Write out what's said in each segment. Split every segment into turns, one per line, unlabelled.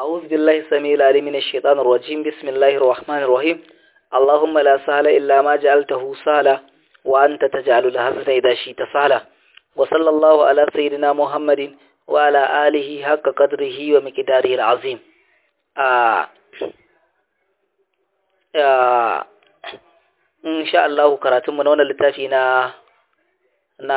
أعوذ بالله السميع العليم من الشيطان الرجيم بسم الله الرحمن الرحيم اللهم لا سهل إلا ما جعلته سهلا وأنت تجعل الحزن إذا شئت سهلا وصلى الله على سيدنا محمد وعلى آله حق قدره ومقداره العظيم آه آه إن شاء الله كراتم من هنا لتافينا na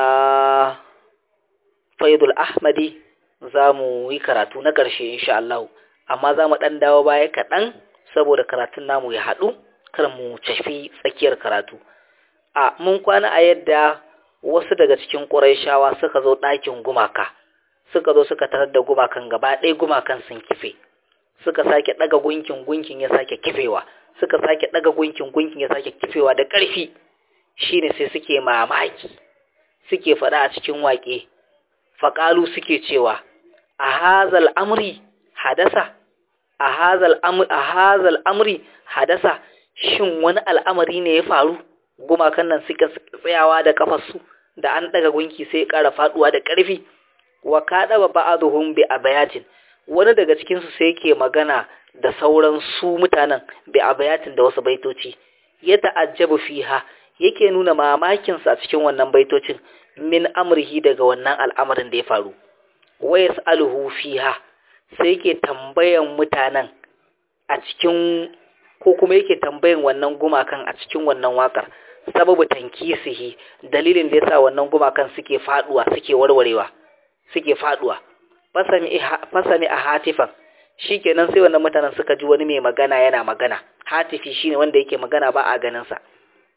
faidul ahmadi za mu yi karatu na ƙarshe insha Allah amma za mu ɗan dawo baya kaɗan saboda karatun namu ya haɗu kar mu tafi tsakiyar karatu a mun kwana a yadda wasu daga cikin ƙurayshawa suka zo ɗakin gumaka suka zo suka tarar da gumakan gaba ɗaya gumakan sun kife suka sake ɗaga gunkin gunkin ya sake kifewa suka sake ɗaga gunkin gunkin ya sake kifewa da ƙarfi shine sai suke mamaki suke faɗa a cikin waƙe faƙalu suke cewa a hazal amri hadasa a hazal amri hadasa shin wani al'amari ne ya faru gumakan nan suka tsayawa da kafarsu da an ɗaga gunki sai ya ƙara faɗuwa da ƙarfi wa kaɗa ba ba'aduhum bi abayatin wani daga cikinsu sai yake magana da sauran su mutanen bi abayatin da wasu baitoci ya ta'ajjabu fiha yake nuna mamakinsa a cikin wannan baitocin min amrihi daga wannan al'amarin da ya faru wa yas'aluhu fiha sai yake tambayan mutanen a cikin ko kuma yake tambayan wannan gumakan a cikin wannan wakar sababu tankisihi dalilin da yasa wannan gumakan suke faduwa suke warwarewa suke faduwa fasami a hatifan shikenan sai wannan mutanen suka ji wani mai magana yana magana hatifi shine wanda yake magana ba a ganin sa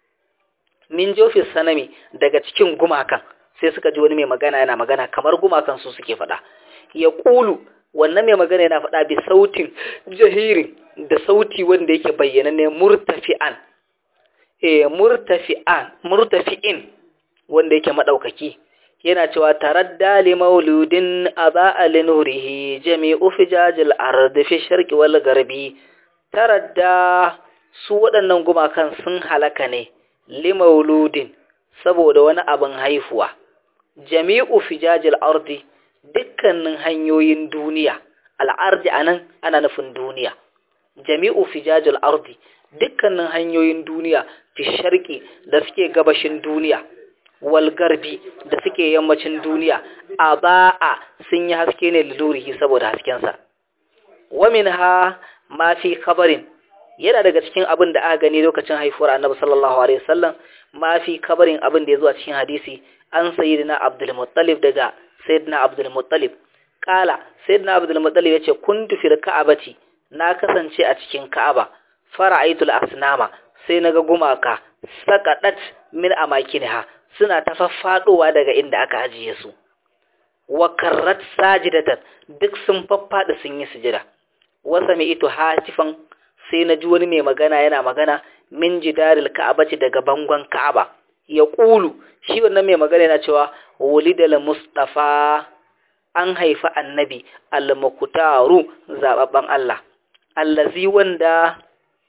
min jofis sanami daga cikin gumakan sai suka ji wani mai magana yana magana kamar gumakan su suke faɗa ya ƙulu wannan mai magana yana faɗa bi sautin jahirin da sauti wanda yake bayyana ne murtafi'an eh murtafi'an murtafi'in wanda yake madaukaki yana cewa taradda li mauludin aba'a li nurihi jami'u fijajil ardi fi sharqi wal garbi taradda su waɗannan gumakan sun halaka ne limauludin saboda wani abin haifuwa jami'u fijajil ardi dukkanin hanyoyin duniya al'ardi anan ana nufin duniya jami'u fijajil ardi dukkanin hanyoyin duniya fi sharqi da suke gabashin duniya wal garbi da suke yammacin duniya aba'a sun yi haske ne lilurihi saboda haskensa wa minha ma fi khabarin yana daga cikin abin da aka gani lokacin haifuwar annabi sallallahu alaihi wasallam ma fi kabarin abin da ya zo a cikin hadisi an sayyidina abdul muttalib daga sayyidina abdul muttalib kala sayyidina abdul muttalib yace kuntu fil ka'abati na kasance a cikin ka'aba fara'aitul asnama sai naga gumaka saqadat min amakinha suna ta faffadowa daga inda aka ajiye su wa karrat sajidatan duk sun faffada sun yi sujada wa sami'tu hatifan sai na ji wani mai magana yana magana min jidaril ka'abati daga bangon ka'aba ya ƙulu shi wannan mai magana yana cewa walidal mustafa an haifi annabi al-muktaru zababban Allah allazi wanda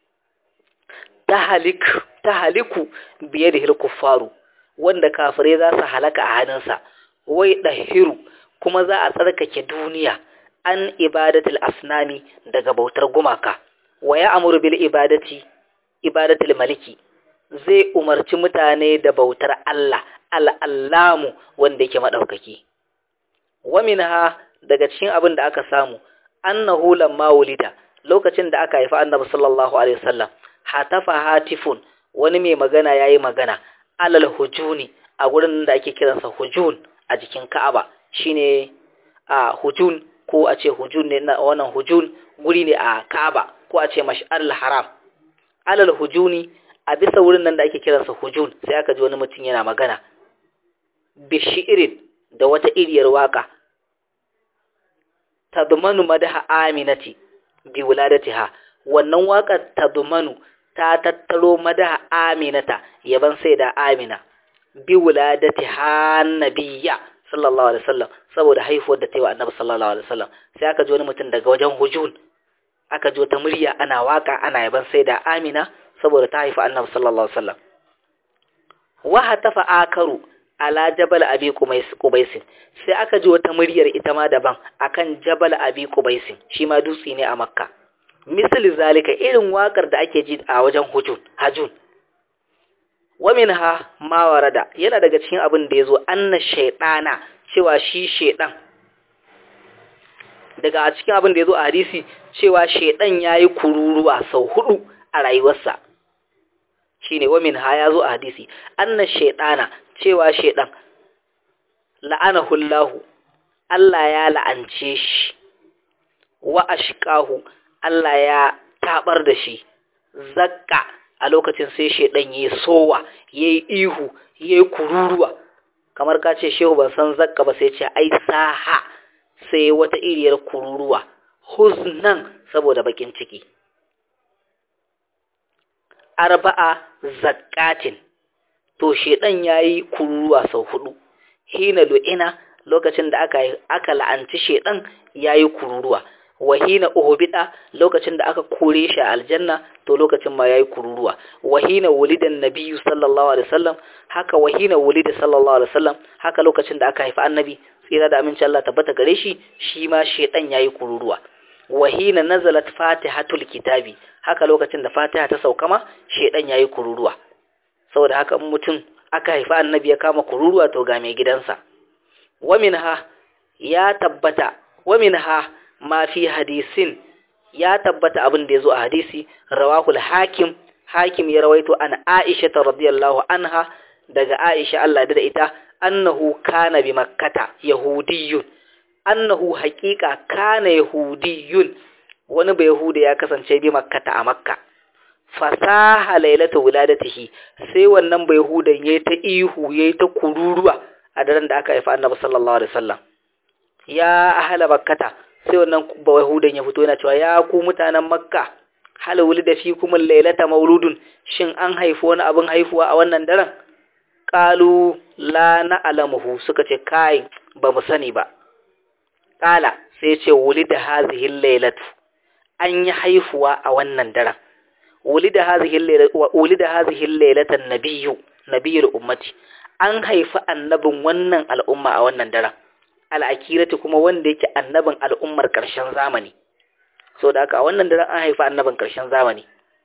tahalik tahaliku biye da kuffaru wanda kafirai za su halaka a hannunsa wai dahiru kuma za a tsarkake duniya an ibadatul asnami daga bautar gumaka wa ya amuru bil ibadati ibadatul maliki zai umarci mutane da bautar Allah al'allamu wanda yake madaukaki wa minha daga cikin abin da aka samu annahu lamma wulida lokacin da aka haifi annabi sallallahu alaihi wasallam hatafa hatifun wani mai magana yayi magana alal hujuni a gurin da ake kiransa hujun a jikin Ka'aba shine a hujun ko a ce hujun ne na wannan hujun guri ne a Ka'aba ko a ce mash'arul haram alal hujuni a bisa wurin nan da ake kiransa hujun sai aka ji wani mutum yana magana bishirin da wata iriyar waka tadmanu madaha aminati bi wuladatiha wannan wakar tadmanu ta tattaro madaha aminata yaban sai da amina bi wuladatiha nabiyya sallallahu alaihi wasallam saboda haifuwar da ta yi wa annabi sallallahu alaihi wasallam sai aka ji wani mutum daga wajen hujun aka ji wata murya ana waka ana yaban sai da Amina saboda ta haifi Annabi sallallahu alaihi wasallam wa hatafa akaru ala jabal abi qubaisin sai aka ji wata muryar ita ma daban akan jabal abi qubaisin shi ma dutse ne a makka misali zalika irin wakar da ake ji a wajen hujun hajun wa minha ma warada yana daga cikin abin da yazo anna shaytana cewa shi shaydan daga cikin abin da yazo a hadisi cewa shaydan yayi kururuwa sau hudu a rayuwarsa shine wa minha yazo a hadisi anna shaytana cewa shaydan la'anahu Allah Allah ya la'ance shi wa ashqahu Allah ya tabar da shi zakka a lokacin sai shedan yayi sowa yayi ihu yayi kururuwa kamar ka ce shehu ban san zakka ba sai ce ai saha sai wata iriyar kururuwa huznan saboda bakin ciki arba'a zakkatin to shedan yayi kururuwa sau hudu hina lu'ina lokacin da aka aka la'anci shedan yayi kururuwa wahina uhbida lokacin da aka kore shi a aljanna to lokacin ma yayi kururuwa wahina wulidan nabiyyu sallallahu alaihi wasallam haka wahina wulida sallallahu alaihi wasallam haka lokacin da aka haifi annabi tsira da aminci Allah tabbata gare shi shi ma shedan yayi kururuwa wahina nazalat fatihatul kitabi haka lokacin da fatiha ta sauka ma shedan yayi kururuwa saboda haka mutum aka haifi annabi ya kama kururuwa to ga mai gidansa wa minha ya tabbata wa minha ma fi hadisin ya tabbata abin da ya zo a hadisi rawahul hakim hakim ya rawaito an aisha ta radiyallahu anha daga aisha Allah da ita annahu kana bi makkata yahudiyyun annahu haqiqa kana yahudiyyun wani bai yahuda ya kasance bi makkata a makka fasaha lailata wuladatihi sai wannan bai yahudan yayi ta ihu yayi ta kururuwa a daren da aka haifa annabi sallallahu alaihi wasallam ya ahla makkata sai wannan bawahudan ya fito yana cewa ya ku mutanen makka hal wulida fi kuma lailata mauludun shin an haifi wani abin haifuwa a wannan daren qalu la na'lamuhu suka ce kai ba mu sani ba qala sai ce wulida hazihi lailatu an yi haifuwa a wannan daren wulida hazihi lailatu wa wulida hazihi lailata nabiyyu nabiyyul ummati an haifi annabin wannan al'umma a wannan daren al'akirati kuma wanda yake annabin al'ummar ƙarshen zamani so da haka a wannan daren an haifa annabin ƙarshen zamani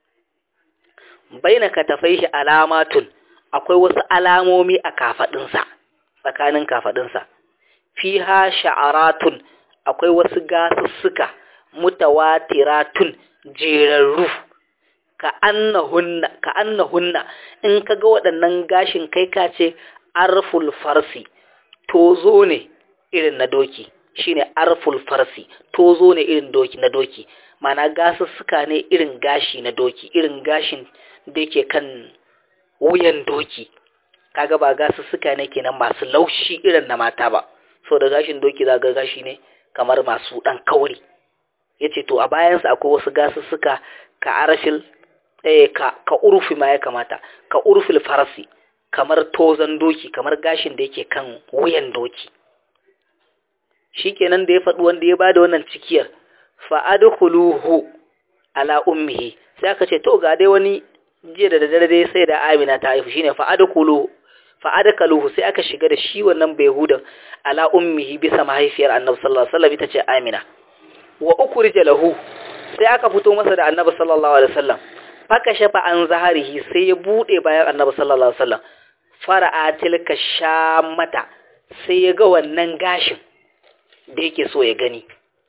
baina katafai shi alamatun akwai wasu alamomi a kafaɗinsa tsakanin kafaɗinsa fiha sha'aratun akwai wasu gasussuka mutawatiratun jerarru ka annahunna ka annahunna in kaga waɗannan gashin kai ka ce arful farsi tozo ne irin na doki shine arful farsi tozo ne irin doki na doki mana gasussuka ne irin gashi na doki irin gashin da yake kan wuyan doki kaga ba gasussuka ne kenan masu laushi irin na mata ba so da gashin doki za ga gashi ne kamar masu dan kauri yace to a bayansa akwai wasu gasussuka ka arashil eh ka ka urfi ma ya kamata ka urfil farsi kamar tozan doki kamar gashin da yake kan wuyan doki shikenan da ya faɗi wanda ya bada wannan cikiyar fa'adkhuluhu ala ummihi sai aka ce to ga dai wani jiya da daddare dai sai da Amina ta haifu shine fa'adkhuluhu fa'adkaluhu sai aka shiga da shi wannan bayhudan ala ummihi bisa mahaifiyar Annabi sallallahu alaihi wasallam ita ce Amina wa ukhrija lahu sai aka fito masa da Annabi sallallahu alaihi wasallam faka shafa an zaharihi sai ya bude bayan Annabi sallallahu alaihi wasallam fara'a tilka shamata sai ya ga wannan gashin da yake so ya gani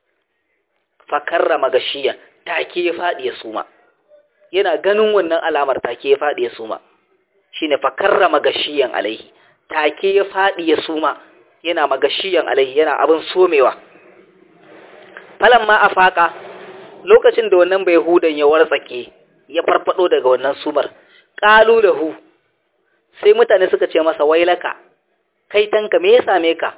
fakarrama gashiya take ya faɗi ya suma yana ganin wannan alamar take ya faɗi ya suma shine fakarrama gashiyan alaihi take ya faɗi ya suma yana magashiyan alaihi yana abin somewa falamma afaka lokacin da wannan bai hudan ya wartsake ya farfado daga wannan sumar qalu lahu sai mutane suka ce masa wailaka kai tanka me ya same ka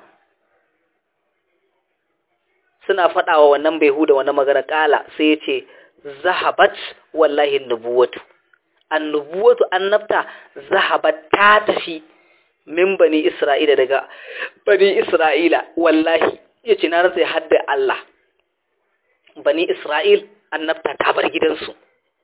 suna faɗawa wannan bai huda wannan magana ƙala sai ya ce zahabat wallahi nubuwatu annubuwatu annabta zahabat ta tafi min bani isra'ila daga bani isra'ila wallahi ya ce na rantsa hadda Allah bani isra'il annabta ta bar gidansu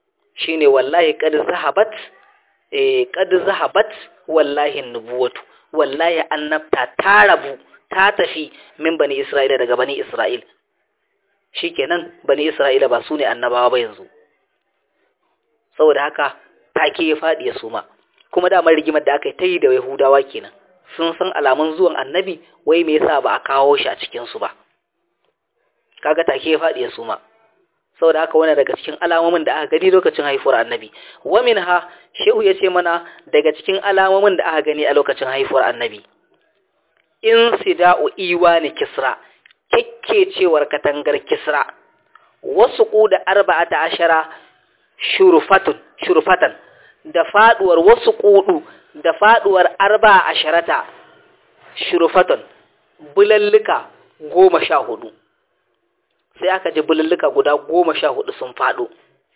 shine wallahi kad zahabat eh kad zahabat wallahi nubuwatu wallahi annabta ta rabu ta tafi min bani isra'ila daga bani isra'il shikenan bani isra'ila ba su ne annabawa ba yanzu saboda haka take ya faɗi ya suma kuma damar rigimar da aka yi ta yi da yahudawa kenan sun san alamun zuwan annabi wai me yasa ba a kawo shi a cikin su ba kaga take ya faɗi ya suma saboda haka wani daga cikin alamomin da aka gani lokacin haifuwar annabi wa minha shehu ya ce mana daga cikin alamomin da aka gani a lokacin haifuwar annabi in sida'u iwani kisra kekkecewar katangar kisra wasu da arba'ata ashara shurfatun shurfatan da faduwar wasu kudu da faduwar arba'a asharata shurfatun bulallika goma sha hudu sai aka ji bulallika guda goma sha hudu sun fado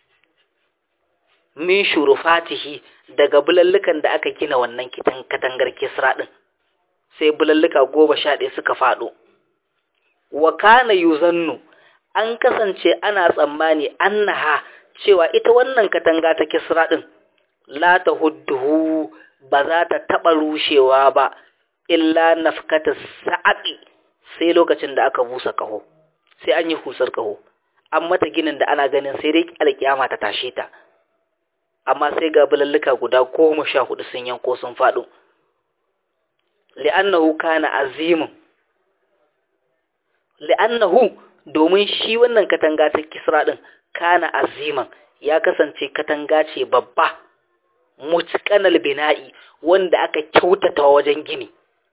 min shurufatihi daga bulallukan da aka gina wannan kitan katangar kisra din sai bulallika goma sha ɗaya suka faɗo wa kana yuzannu an kasance ana tsammani annaha cewa ita wannan katanga ta kisra ɗin la ta hudduhu ba za ta taɓa rushewa ba illa nafkata sa'aƙi sai lokacin da aka busa ƙaho sai an yi husar ƙaho an mata ginin da ana ganin sai dai alƙiyama ta tashe ta amma sai ga bulalluka guda goma sha hudu sun yanko sun faɗo li'annahu kana azimun li'annahu domin shi wannan katanga ta kisra din kana aziman ya kasance katanga ce babba mutqanal bina'i wanda aka kyautata wajen gini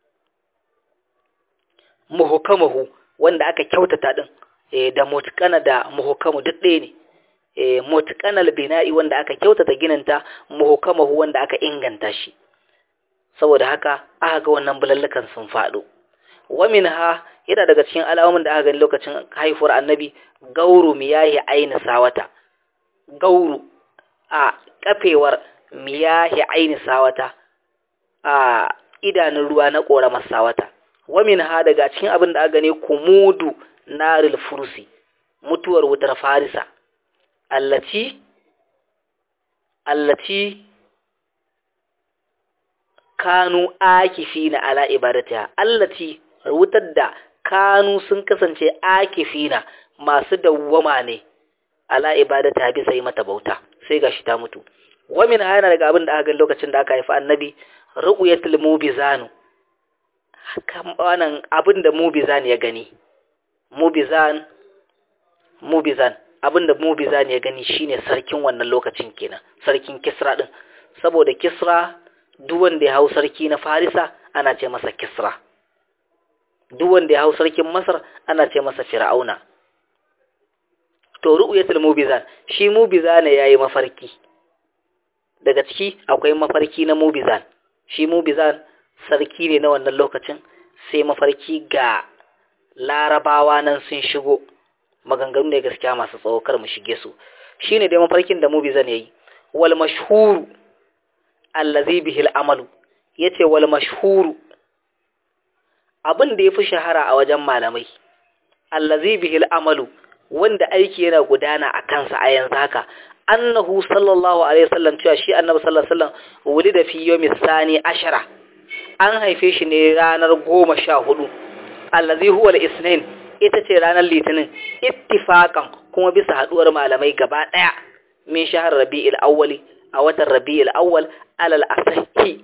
muhkamahu wanda aka kyautata din eh da mutqana da muhkamu duk ɗaya ne eh mutqanal bina'i wanda aka kyautata gininta muhkamahu wanda aka inganta shi saboda haka aka ga wannan bulallukan sun faɗo wa minha yana daga cikin alamomin da aka gani lokacin haifuwar annabi gauru miyahi aini sawata gauru a kafewar miyahi aini sawata a idanun ruwa na ƙoramar sawata wa minha daga cikin abin da aka gani kumudu naril fursi mutuwar wutar farisa allati allati kanu akifina ala ibadatiha allati wutar da kanu sun kasance akifina masu dawwama ne ala ibadata bisa yi mata bauta sai gashi ta mutu wamin yana daga abin da aka gani lokacin da aka haifi annabi ru'yatul mubizanu kan wannan abin da mubizan ya gani mubizan mubizan abin da mubizan ya gani shine sarkin wannan lokacin kenan sarkin kisra din saboda kisra duk wanda ya hau sarki na farisa ana ce masa kisra duk wanda ya hau sarkin masar ana ce masa fir'auna to ru'yatul mubizan shi mubizan yayi mafarki daga ciki akwai mafarki na mubizan shi mubizan sarki ne na wannan lokacin sai mafarki ga larabawa nan sun shigo maganganu ne gaskiya masu tsawo kar mu shige su shine dai mafarkin da mubizan yayi wal mashhuru allazi bihil amalu yace wal mashhuru abin da yafi shahara a wajen malamai allazi bihil amalu wanda aiki yana gudana a kansa a yanzu haka annahu sallallahu alaihi wasallam cewa shi annabi sallallahu alaihi wasallam wulida fi yawmi sani ashara an haife shi ne ranar goma sha hudu allazi huwa al-isnin ita ce ranar litinin ittifaqan kuma bisa haduwar malamai gaba daya min shahar rabi'il awwali a watan rabi'il awwal alal asahi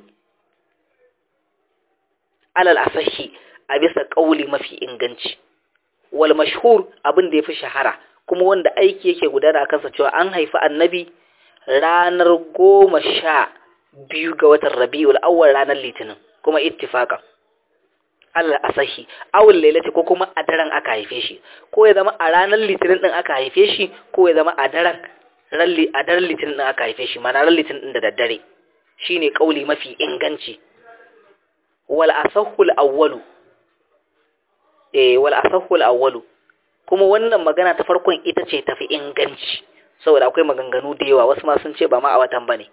alal asahi a bisa kauli mafi inganci wal mashhur abin da yafi shahara kuma wanda aiki yake gudana a kansa cewa an haifi annabi ranar goma sha biyu ga watan rabi'ul awwal ranar litinin kuma ittifaqan alal asahi awul lailati ko kuma a daren aka haife shi ko ya zama a ranar litinin din aka haife shi ko ya zama a daren ralli a daren litinin din aka haife shi mana ran litinin din da daddare shine kauli mafi inganci wal asahul awwalu eh wal asahul awwalu kuma wannan magana ta farkon ita ce tafi inganci saboda akwai maganganu da yawa wasu ma sun ce ba ma a watan bane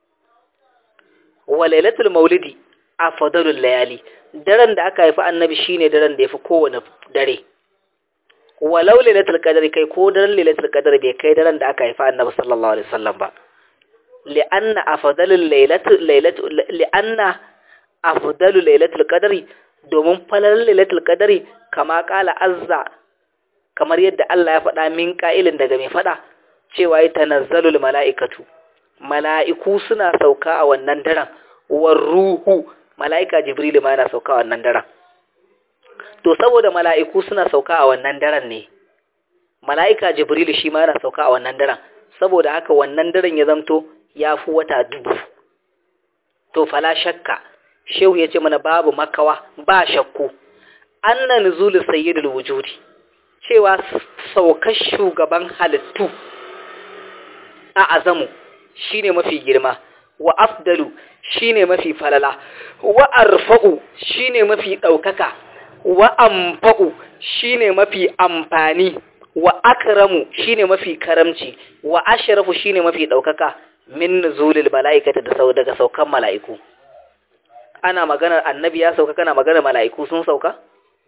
wa lailatul maulidi afdalul layali daren da aka haifi annabi shine daren da yafi kowane dare walau lailatul qadri kai ko daren lailatul qadri bai kai daren da aka haifi annabi sallallahu alaihi wasallam ba li'anna afdalul lailatu lailatu li'anna afdalu lailatul qadri domin falalar lailatul qadri kama kala azza kamar yadda Allah ya faɗa min ƙa'ilin daga mai faɗa cewa ya tanazzalul mala'ikatu mala'iku suna sauka a wannan daren war ruhu mala'ika jibrilu ma yana sauka a wannan daren to saboda mala'iku suna sauka a wannan daren ne mala'ika jibrilu shi ma yana sauka a wannan daren saboda haka wannan daren ya zamto ya fi wata dubu to fala shakka shehu ya ce mana babu makawa ba shakku anna nuzulu sayyidul wujudi cewa saukar shugaban halittu a azamu shine mafi girma wa afdalu shine mafi falala wa arfa'u shine mafi ɗaukaka wa amfa'u shine mafi amfani wa akramu shine mafi karamci wa ashrafu shine mafi ɗaukaka min nuzulil mala'ikata da sau daga saukan mala'iku ana maganar annabi ya sauka kana maganar mala'iku sun sauka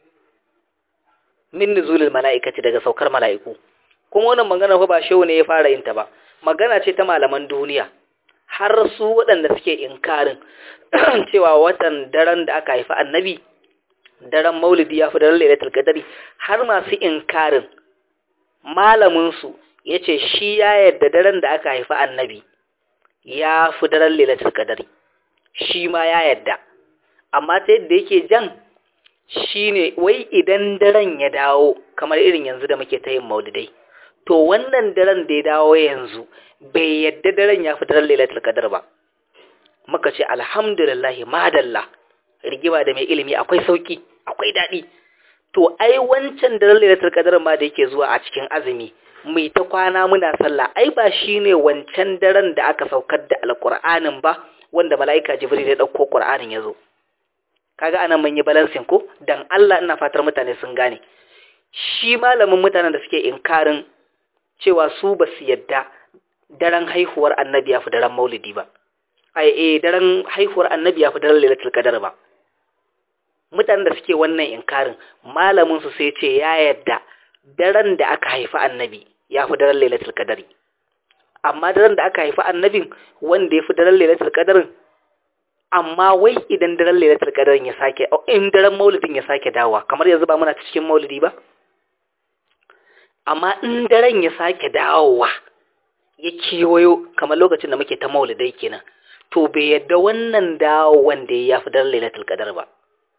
min nuzulil mala'ikati daga saukar mala'iku kuma wannan magana fa ba shehu ne ya fara yin ta ba magana ce ta malaman duniya har su waɗanda suke inkarin cewa watan daren da aka haifi annabi daren maulidi ya fi daren lailatul qadari har masu inkarin malamin su yace shi ya yarda daren da aka haifi annabi ya fi daren lailatul qadari shi ma ya yarda amma ta yadda yake jan shine wai idan daren ya dawo kamar irin yanzu da muke ta yin maulidai to wannan daren da ya dawo yanzu bai yadda daren ya fi daren lailatul qadar ba muka ce alhamdulillah madalla rigima da mai ilimi akwai sauki akwai daɗi to ai wancan daren lailatul qadar ma da yake zuwa a cikin azumi mai ta kwana muna sallah ai ba shine wancan daren da aka saukar da alqur'anin ba wanda mala'ika jibril ya dauko qur'anin yazo kaga anan mun yi balancing ko dan Allah ina fatar mutane sun gane shi malamin mutanen da suke inkarin cewa su ba su yadda daren haihuwar annabi ya fi daren maulidi ba ai eh daren haihuwar annabi ya fi daren lailatul qadar ba mutanen da suke wannan inkarin malamin su sai ce ya yadda daren da aka haifi annabi ya fi daren lailatul qadari amma daren da aka haifi annabin wanda ya fi daren lailatul qadarin amma wai idan daren lailatul qadarin ya sake in daren maulidin ya sake dawowa kamar yanzu ba muna cikin maulidi ba amma in daren ya sake dawowa ya kewayo kamar lokacin da muke ta maulidai kenan to bai yadda wannan dawowan da ya fi daren lailatul qadar ba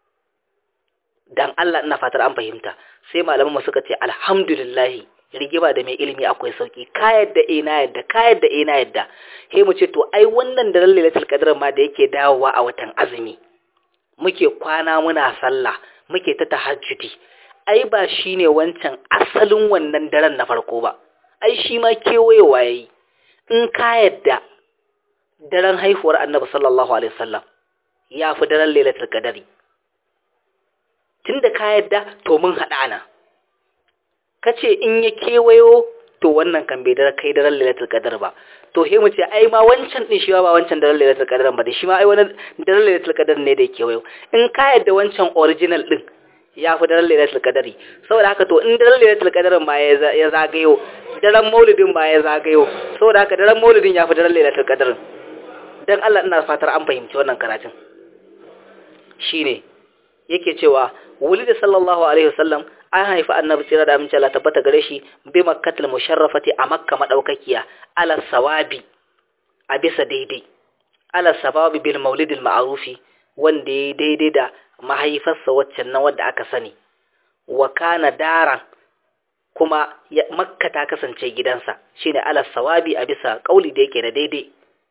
dan Allah ina fatar an fahimta sai malaman mu suka ce alhamdulillah rigima da mai ilimi akwai sauki ka yadda eh na yadda ka yadda eh na yadda sai mu ce to ai wannan daren lailatul qadar ma da yake dawowa a watan azumi muke kwana muna sallah muke ta tahajjudi ai ba shi ne wancan asalin wannan daren na farko ba ai shi ma kewayewa ya yi in ka yadda daren haihuwar annabi sallallahu alaihi wasallam ya fi daren lailatul qadari tunda ka yadda to mun haɗa ana kace in ya kewayo to wannan kan bai daren kai daren lailatul qadar ba to he mu ce ai ma wancan din shi ba wancan daren lailatul qadar ba da shi ma ai wani daren lailatul qadar ne da ya kewayo in ka yadda wancan original din ya fi daren lailatul qadari saboda haka to in daren lailatul qadarin ma ya zagayo daren maulidin ma ya zagayo saboda haka daren maulidin ya fi daren lailatul qadarin dan Allah ina fatar an fahimci wannan karatun shine yake cewa wulida sallallahu alaihi wasallam an haifi annabi tsira da amince Allah tabbata gare shi bi makkatul musharrafati a makka madaukakiya ala sawabi a bisa daidai ala sawabi bil maulidil ma'rufi wanda ya daidai da mahaifarsa waccan nan wadda aka sani wa kana daran kuma makka ta kasance gidansa shine ala sawabi a bisa kauli da yake da daidai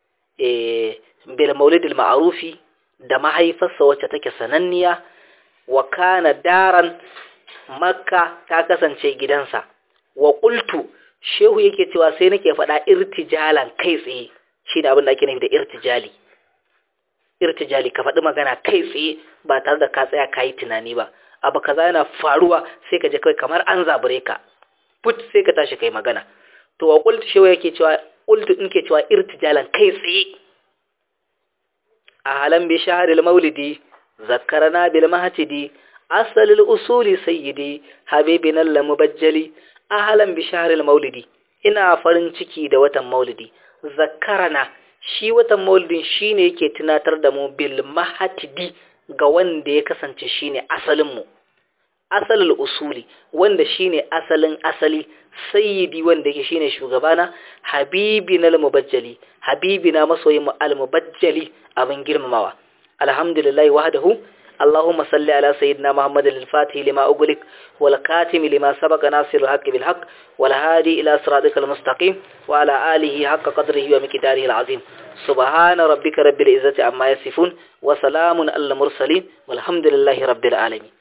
eh bil maulidil ma'rufi da mahaifarsa wacce take sananniya wa kana daran makka ta kasance gidansa wa qultu shehu yake cewa sai nake faɗa irtijalan kai tsaye shine abin da ake nufi da irtijali irtijali ka faɗi magana kai tsaye ba tare da ka tsaya ka yi tunani ba abu kaza yana faruwa sai ka je kai kamar an zabure ka put sai ka tashi kai magana to wa qultu shewa yake cewa qultu in ke cewa irtijalan kai tsaye a halan bi shahril maulidi zakkarana bil mahtidi asalil usuli sayyidi habibina al mubajjali a halan bi shahril maulidi ina farin ciki da watan maulidi zakkarana shi watan maulidin shine yake tunatar da mu bil mahatidi ga wanda ya kasance shine asalin mu asalul usuli wanda shine asalin asali sayyidi wanda yake shine shugabana habibina al-mubajjali habibina masoyin mu al-mubajjali abin girmamawa alhamdulillah wahdahu اللهم صل على سيدنا محمد الفاتح لما أغلق والكاتم لما سبق ناصر الحق بالحق والهادي إلى صراطك المستقيم وعلى آله حق قدره ومقداره العظيم سبحان ربك رب العزة عما يصفون وسلام على المرسلين والحمد لله رب العالمين